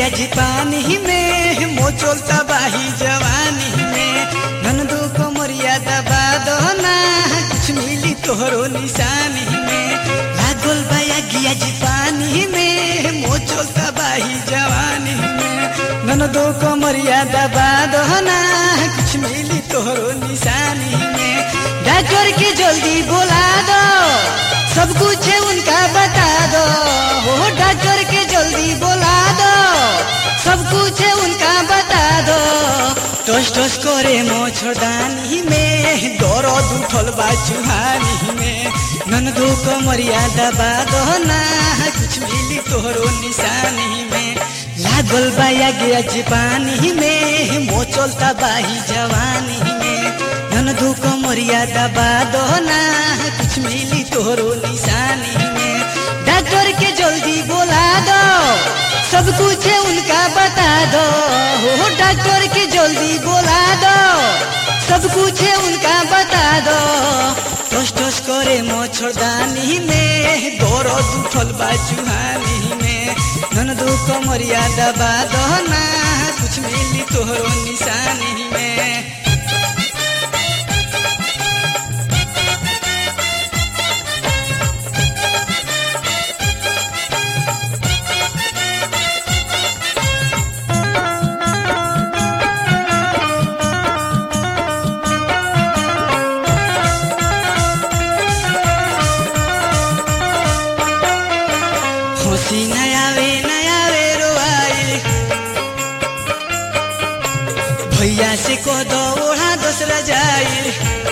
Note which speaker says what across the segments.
Speaker 1: आज पानी में मोचोल तबाही जवानी में ननदो को मर्यादा बादो ना कुछ मिली तोहरो निशानी में लागल बाया गिया जी पानी में मोचोल तबाही जवानी में ननदो को मर्यादा बादो ना कुछ मिली तोहरो निशानी में डॉक्टर के जल्दी बुला दो सब कुछ उनका बता दो हो डॉक्टर के जल्दी बुला दो सब कुछ उनका बता दो टोस टोस करे मोछदानी में दर्द उठल बा चुहानी में ननदो को मर्यादा बादो ना कुछ मिली तोहरो निशानी में लागल बाया गया पानी में मोचल तबाही जवानी में ननदो को मर्यादा बादो ना कुछ मिली तोहरो निशानी में डॉक्टर के जल्दी बुला दो सब कुछ उनका बता दो हो डॉक्टर के जल्दी बुला दो सब कुछ उनका बता दो टोस टोस करे मोछदानी में दर्द उठल बा चुहानी में ननदो को मर्यादा बादो ना कुछ मिली तोहरो निशानी में खुशी नयावे नयावे रोआई भैया से कह दो ओढ़ा दूसरा जाई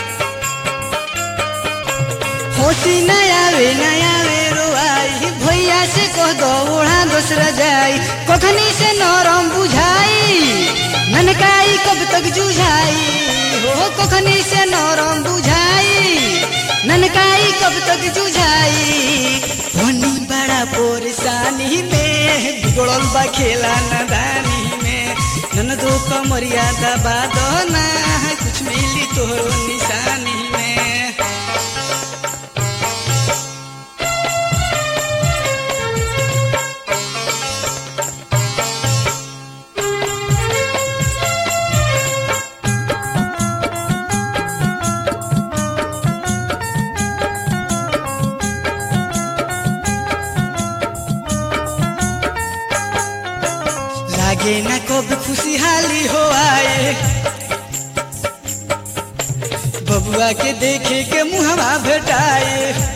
Speaker 1: खुशी नयावे नयावे रोआई भैया से कह दो ओढ़ा दूसरा जाई कखनी से नरम बुझाई ननकाई कब तक जुझाई हो कखनी से नरम बुझाई ननकाई कब तक जुझाई होनी बड़ा परेशानी में बिगड़ल बा खेला नदानी में ननदो का मर्यादा बादो ना कुछ मिली तोहरो निशानी में लागे न कब खुशहाली हो आए बबुआ के देखे के मुहवा भेटाए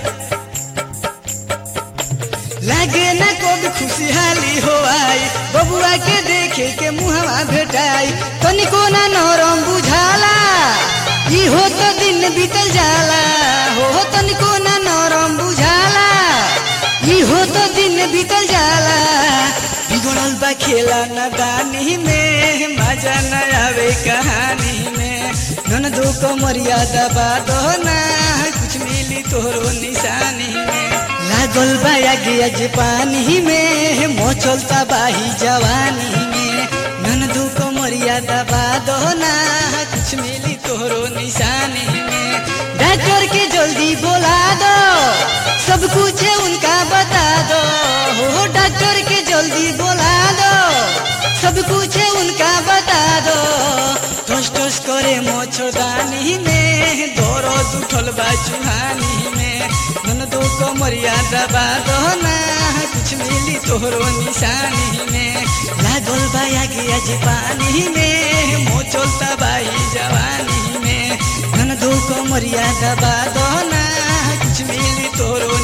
Speaker 1: लागे न कब खुशहाली हो आए बबुआ के देखे के मुहवा भेटाई तनिको ना नरम बुझाला ई हो तो दिन बीतल जाला हो तनिको ना नरम बुझाला ई हो तो दिन बीतल जाला बिगड़ल बा खेला नदानी में मजा न आवे कहानी में ननदो को मर्यादा बादो ना कुछ मिली तोहरो निशानी में लागल बा आगे पानी में मोचल तबाही जवानी में ननदो को मर्यादा बादो ना कुछ मिली तोहरो निशानी में डॉक्टर के जल्दी बुला दो सब कुछ उनका बता दो हो डॉक्टर के जल्दी बुला दो सब कुछ उनका बता दो टोस टोस करे मोछदानी में दर्द उठल बा चुहानी में ननदो को मर्यादा बादो ना कुछ मिली तोहरो निशानी में लागल बा आगे आज पानी में मोचल तबाही जवानी में ननदो को मर्यादा बादो ना कुछ मिली तोहरो